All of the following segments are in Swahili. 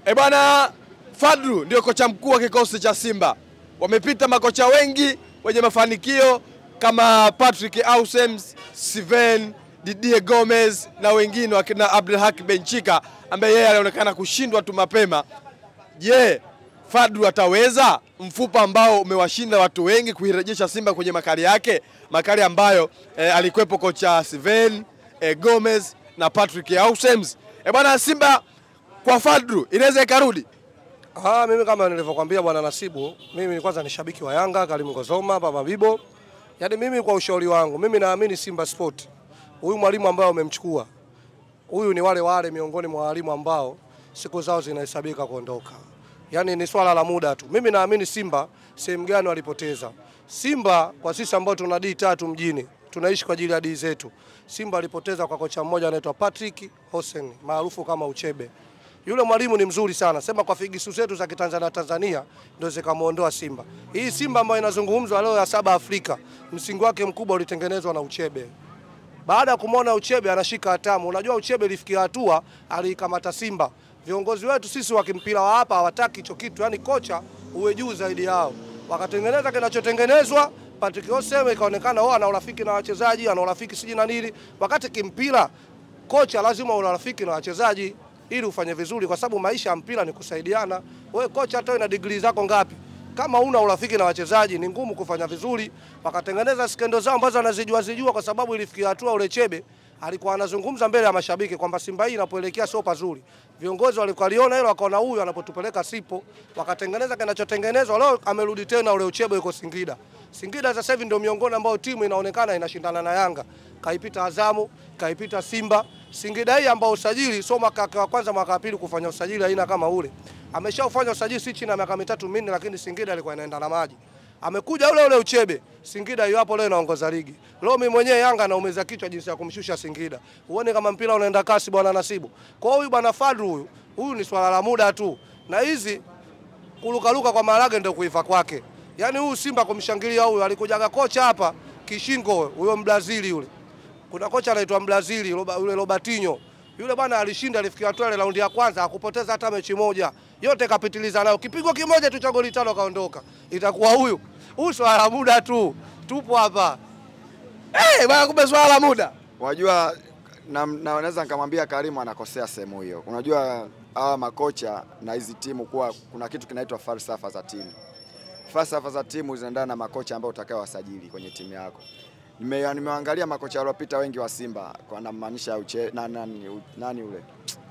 E bwana, Fadlu ndio kocha mkuu wa kikosi cha Simba. Wamepita makocha wengi wenye mafanikio kama Patrick Ausems, Steven Didier Gomez na wengine wakina Abdelhak Benchika ambaye yeye alionekana kushindwa tu mapema. Je, Fadlu ataweza mfupa ambao umewashinda watu wengi kuirejesha Simba kwenye makali yake, makali ambayo eh, alikuwepo kocha Steven eh, Gomez na Patrick Ausems. E bwana, Simba kwa Fadlu inaweza ikarudi. Ah, mimi kama nilivyokuambia bwana Nasibu, mimi kwanza ni shabiki wa Yanga, Karim Kozoma, Baba Bibo. Yaani mimi kwa ushauri wangu, mimi naamini Simba Sport. Huyu mwalimu ambaye umemchukua. Huyu ni wale wale miongoni mwa walimu ambao siku zao zinahesabika kuondoka. Yaani ni swala la muda tu. Mimi naamini Simba sehemu gani walipoteza. Simba kwa sisi ambao tuna D tatu mjini, tunaishi kwa ajili ya D zetu. Simba alipoteza kwa kocha mmoja anaitwa Patrick Hossein maarufu kama Uchebe. Yule mwalimu ni mzuri sana, sema kwa figisu zetu za Kitanzania Tanzania ndio zikamuondoa Simba. Hii Simba ambayo inazungumzwa leo ya saba Afrika, msingi wake mkubwa ulitengenezwa na Uchebe. Baada ya kumwona Uchebe anashika hatamu, unajua Uchebe ilifikia hatua aliikamata Simba. Viongozi wetu sisi wa kimpira wa hapa hawataki hicho kitu, yani kocha uwe juu zaidi yao. Wakatengeneza kinachotengenezwa, Patrick Oseme ikaonekana oh, ana urafiki na wachezaji, ana urafiki siji na nini, wakati kimpira kocha lazima una urafiki na wachezaji ili ufanye vizuri, kwa sababu maisha ya mpira ni kusaidiana. Wewe kocha, hata na degree zako ngapi, kama una urafiki na wachezaji ni ngumu kufanya vizuri. Wakatengeneza skendo zao ambazo anazijua zijua, kwa sababu ilifikia hatua ule Chebe alikuwa anazungumza mbele ya mashabiki kwamba Simba hii inapoelekea sio pazuri. Viongozi walikaliona hilo, wakaona huyu anapotupeleka sipo, wakatengeneza kinachotengenezwa. Leo amerudi tena ule Uchebe yuko Singida. Singida sasa hivi ndio miongoni ambao timu inaonekana inashindana na Yanga, kaipita Azamu, kaipita Simba. Singida hii ambao usajili sio mwaka wa kwanza, mwaka wa pili kufanya usajili aina kama ule, ameshaufanya usajili si chini ya miaka mitatu minne, lakini Singida alikuwa inaenda na maji amekuja ule ule Uchebe. Singida yu hapo leo inaongoza ligi. Leo mimi mwenyewe Yanga naumeza kichwa jinsi ya kumshusha Singida. Uone kama mpira unaenda kasi bwana Nasibu. Kwa hiyo huyu bwana Fadlu huyu, huyu ni swala la muda tu. Na hizi kulukaluka kwa Marage ndio kuiva kwake. Yaani huyu Simba kumshangilia huyu alikujaga kocha hapa Kishingo huyo Mbrazili yule. Kuna kocha anaitwa Mbrazili yule Robertinho. Yule bwana alishinda alifikia hatua ile raundi ya kwanza hakupoteza hata mechi moja. Yote kapitiliza nayo. Kipigo kimoja tu cha goli tano kaondoka. Itakuwa huyu. Huyu swala la muda tu. Tupo hapa. Eh, bwana kumbe swala la muda. Wajua na, na naweza nikamwambia Karimu anakosea sehemu hiyo. Unajua hawa makocha na hizi timu kuwa kuna kitu kinaitwa falsafa za timu. Falsafa za timu zinaendana na makocha ambao utakao wasajili kwenye timu yako. Nime, nimeangalia makocha waliopita wengi wa Simba kwa namaanisha uche na, nani, nani ule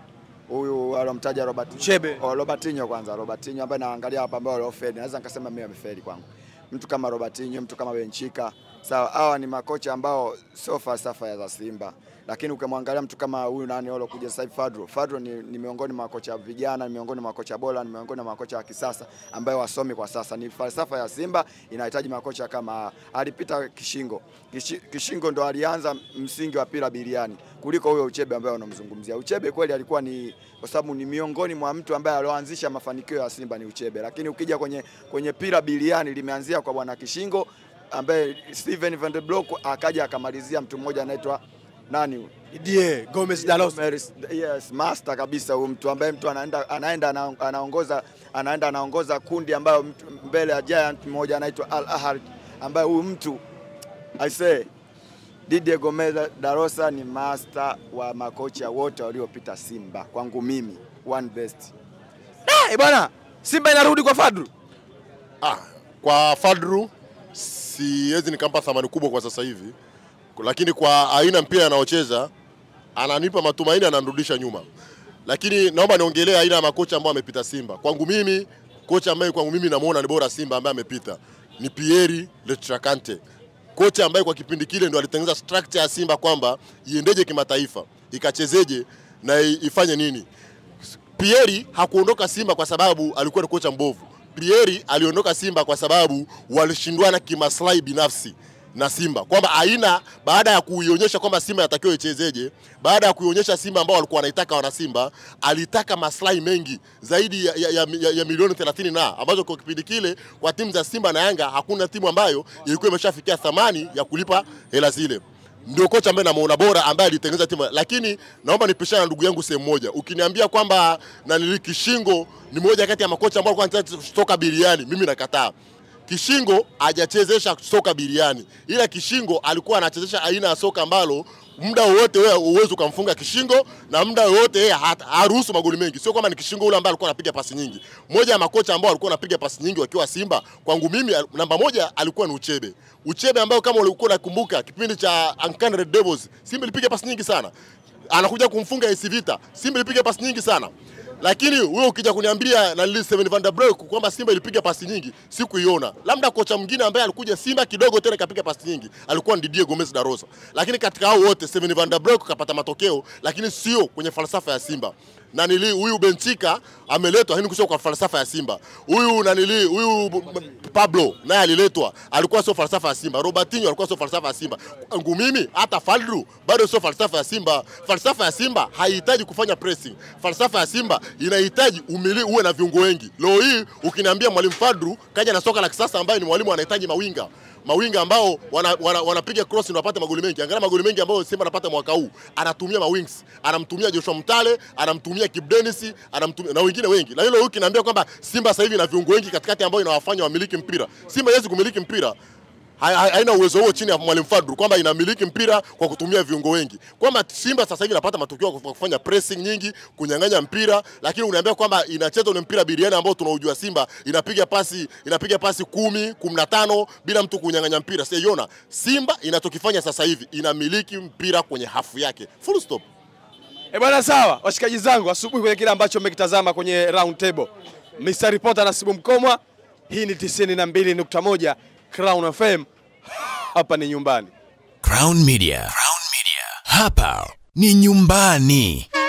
huyu alomtaja Robert Uchebe. Oh, Robertinho kwanza, Robertinho ambaye naangalia hapa ambao waliofeli, naweza nikasema mimi amefeli kwangu. Mtu kama Robertinho, mtu kama Benchika, sawa, hawa ni makocha ambao sio falsafa ya za Simba, lakini ukimwangalia mtu kama huyu nani olo kuja sasa hivi Fadro, Fadro ni, ni miongoni mwa makocha vijana, ni miongoni mwa makocha bora, ni miongoni mwa makocha wa kisasa ambayo wasomi kwa sasa. Ni falsafa ya Simba inahitaji makocha kama alipita Kishingo. Kishi, Kishingo ndo alianza msingi wa pira biliani kuliko huyo Uchebe ambaye unamzungumzia. Uchebe kweli alikuwa ni kwa sababu ni miongoni mwa mtu ambaye alioanzisha mafanikio ya Simba ni Uchebe, lakini ukija kwenye kwenye pira biliani limeanzia kwa bwana Kishingo ambaye Steven Van der Blok akaja akamalizia mtu mmoja anaitwa nani Didier Gomez Dalos. Yes, master kabisa huyu mtu ambaye mtu anaenda anaenda anaongoza anaenda anaongoza kundi ambayo mtu mbele ya giant mmoja anaitwa Al Ahly ambaye huyu mtu I say Didier Gomez Darosa ni master wa makocha wote waliopita Simba kwangu mimi one best. Eh, bwana Simba inarudi kwa Fadlu. Ah, kwa Fadru siwezi nikampa thamani kubwa kwa sasa hivi, lakini kwa aina mpira anaocheza ananipa matumaini, ananirudisha nyuma. Lakini naomba niongelee aina ya makocha ambao amepita Simba. Kwangu mimi kocha ambaye kwangu mimi namuona ni bora Simba ambaye amepita ni Pieri Lestracante, kocha ambaye kwa kipindi kile ndo alitengeneza structure ya Simba kwamba iendeje kimataifa, ikachezeje na ifanye nini. Pieri hakuondoka Simba kwa sababu alikuwa ni kocha mbovu. Pieri aliondoka Simba kwa sababu walishindwana kimaslahi binafsi na Simba, kwamba aina baada ya kuionyesha kwamba Simba inatakiwa ichezeje, baada ya kuionyesha Simba ambao walikuwa wanaitaka wana Simba, alitaka maslahi mengi zaidi ya, ya, ya, ya, ya milioni 30 na ambazo kwa kipindi kile kwa timu za Simba na Yanga hakuna timu ambayo ilikuwa imeshafikia thamani ya kulipa hela zile. ndio kocha ambaye namuona bora ambaye alitengeneza timu, lakini naomba nipishane na ndugu yangu sehemu moja. Ukiniambia kwamba nanili Kishingo ni moja kati ya makocha ambao alikuwa anacheza soka biriani, mimi nakataa. Kishingo hajachezesha soka biriani, ila Kishingo alikuwa anachezesha aina ya soka ambalo muda wowote wewe uwezi ukamfunga Kishingo na muda wowote yeye hat- haruhusu magoli mengi. Sio kwamba ni Kishingo ule ambaye alikuwa anapiga pasi nyingi. Moja ya makocha ambao alikuwa anapiga pasi nyingi wakiwa Simba, kwangu mimi al- namba moja alikuwa ni Uchebe. Uchebe ambayo kama ulikuwa unakumbuka kipindi cha Uncanny Red Devils, Simba ilipiga pasi nyingi sana. Anakuja kumfunga AS Vita, Simba ilipiga pasi nyingi sana. Lakini wewe ukija kuniambia na Lili Steven van der Broek kwamba Simba ilipiga pasi nyingi, sikuiona. Labda kocha mwingine ambaye alikuja Simba kidogo tena kapiga pasi nyingi alikuwa ni Didier Gomez da Rosa. Lakini katika hao wote Steven van der Broek kapata matokeo, lakini sio kwenye falsafa ya Simba. Na nili huyu Benchika ameletwa lakini sio kwa falsafa ya Simba. Huyu na nili huyu B- B- Pablo naye aliletwa, alikuwa sio falsafa ya Simba. Robertinho alikuwa sio falsafa ya Simba. Kwangu mimi hata Fadlu bado sio falsafa ya Simba. Falsafa ya Simba haihitaji kufanya pressing. Falsafa ya Simba inahitaji umili uwe na viungo wengi. Leo hii ukiniambia mwalimu Fadlu kaja na soka la kisasa ambaye ni mwalimu anahitaji mawinga mawinga ambao wanapiga wana, wanapiga cross ndio wapate magoli mengi. Angalia magoli mengi ambayo Simba anapata mwaka huu, anatumia mawings, anamtumia Joshua Mtale, anamtumia Kip Dennis, anamtumia na wengine wengi. Na hilo huyu kinaambia kwamba Simba sasa hivi ina viungo wengi katikati ambao inawafanya wamiliki mpira. Simba haiwezi kumiliki mpira ha- ha- haina uwezo huo chini ya mwalimu Fadlu kwamba inamiliki mpira kwa kutumia viungo wengi, kwamba Simba sasa hivi inapata matokeo kwa kufanya pressing nyingi, kunyang'anya mpira, lakini uniambia kwamba inacheza ule mpira biriani ambao tunaujua Simba inapiga pasi inapiga pasi kumi, kumi na tano bila mtu kunyang'anya mpira. Sijaiona Simba inachokifanya sasa hivi inamiliki mpira kwenye hafu yake, full stop. E bwana, sawa washikaji zangu, asubuhi kwenye kile ambacho mmekitazama kwenye round table, Mr. Reporter Nasibu Mkomwa, hii ni 92.1 Crown FM, hapa ni nyumbani. Crown Media. Crown Media. Hapa ni nyumbani.